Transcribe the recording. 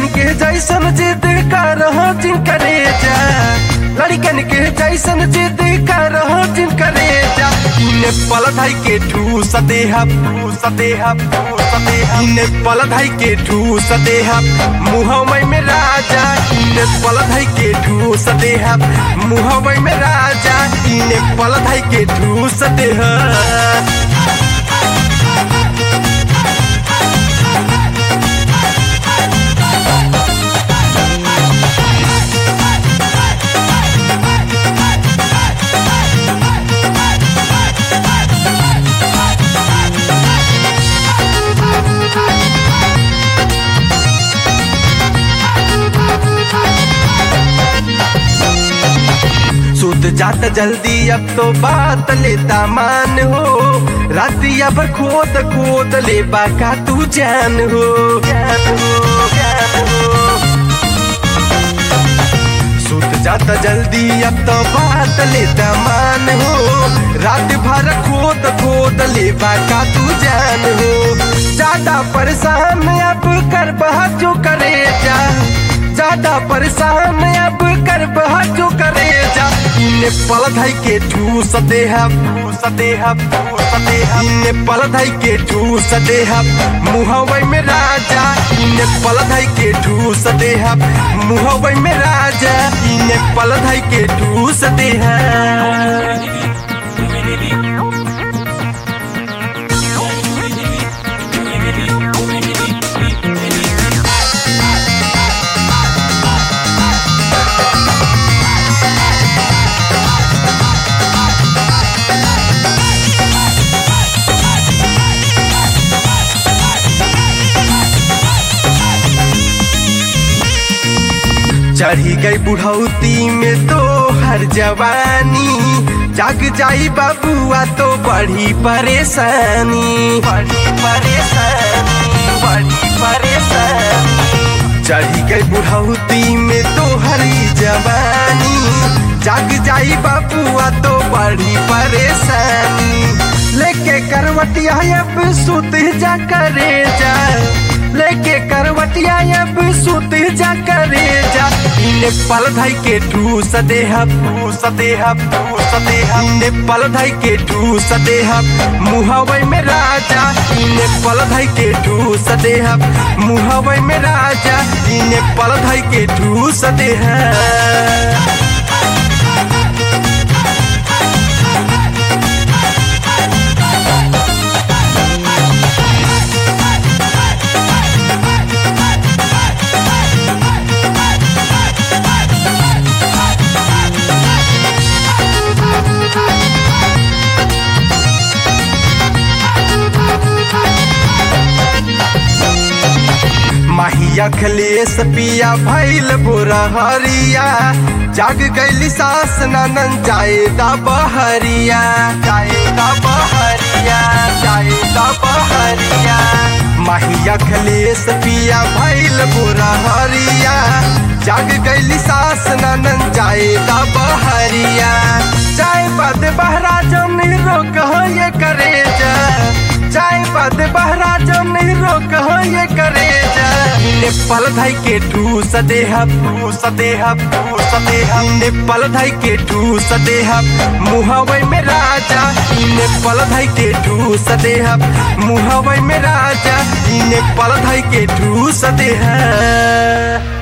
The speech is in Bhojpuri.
लड़कन के जैसन जिद कर जिनकरे जा लड़कन के जैसन जिद कर जिनकरे जा इने पल धाई के ठूस देहा ठूस देहा ठूस देहा इने पल धाई के ठूस देहा मुहमै में राजा इने पल धाई के ठूस देहा मुहमै में राजा इने पल धाई के ठूस देहा सुत जात जल्दी अब तो बात लेता मान हो रातिया भर खोद खोद ले बाका तू जान हो जान हो जान हो सुत जाता जल्दी अब तो बात लेता मान हो रात भर खोद खोद ले बाका तू जान हो ज्यादा परेशान अब कर बहा जो करे जा ज्यादा परेशान अब कर बहा जो करे जा इने पल धाई के ठूस देहा ठूस देहा ठूस देहा इने पल धाई के ठूस देहा मुहवै में राजा इने पल धाई के ठूस देहा मुहवै में राजा इने पल धाई के ठूस देहा चढ़ी गई बुढ़ौती में तो हर जवानी जाग जाई बाबुआ तो बड़ी परेशानी बड़ी परेशानी बड़ी परेशानी चढ़ी गई बुढ़ौती में तो हरी जवानी जाग जाई बाबुआ तो बड़ी परेशानी लेके करवटिया अब सुत जा करे जा लेके करवटिया अब सुत जा करे जा इने पल धाई के ठूस देहा ठूस देहा ठूस देहा इने पल धाई के ठूस देहा मुहवै में राजा इने पल धाई के ठूस देहा मुहवै में राजा इने पल धाई के ठूस देहा माहिया खलेस पिया भैल बुरा हरिया जाग गैली सास ननन जाए दा बहरिया जाए दा बहरिया जाए दा बहरिया माहिया खलेस पिया भैल बुरा हरिया जाग गैली सास ननन जाए दा बहरिया चाय पद बहरा जम रोक ये करे जा चाय पद बहरा जम रोक ये करे जा इने पल धाई के ठूस देहा ठूस देहा ठूस देहा इने पल धाई के ठूस देहा मुहवै में राजा इने पल धाई के ठूस देहा मुहवै में राजा इने पल धाई के ठूस देहा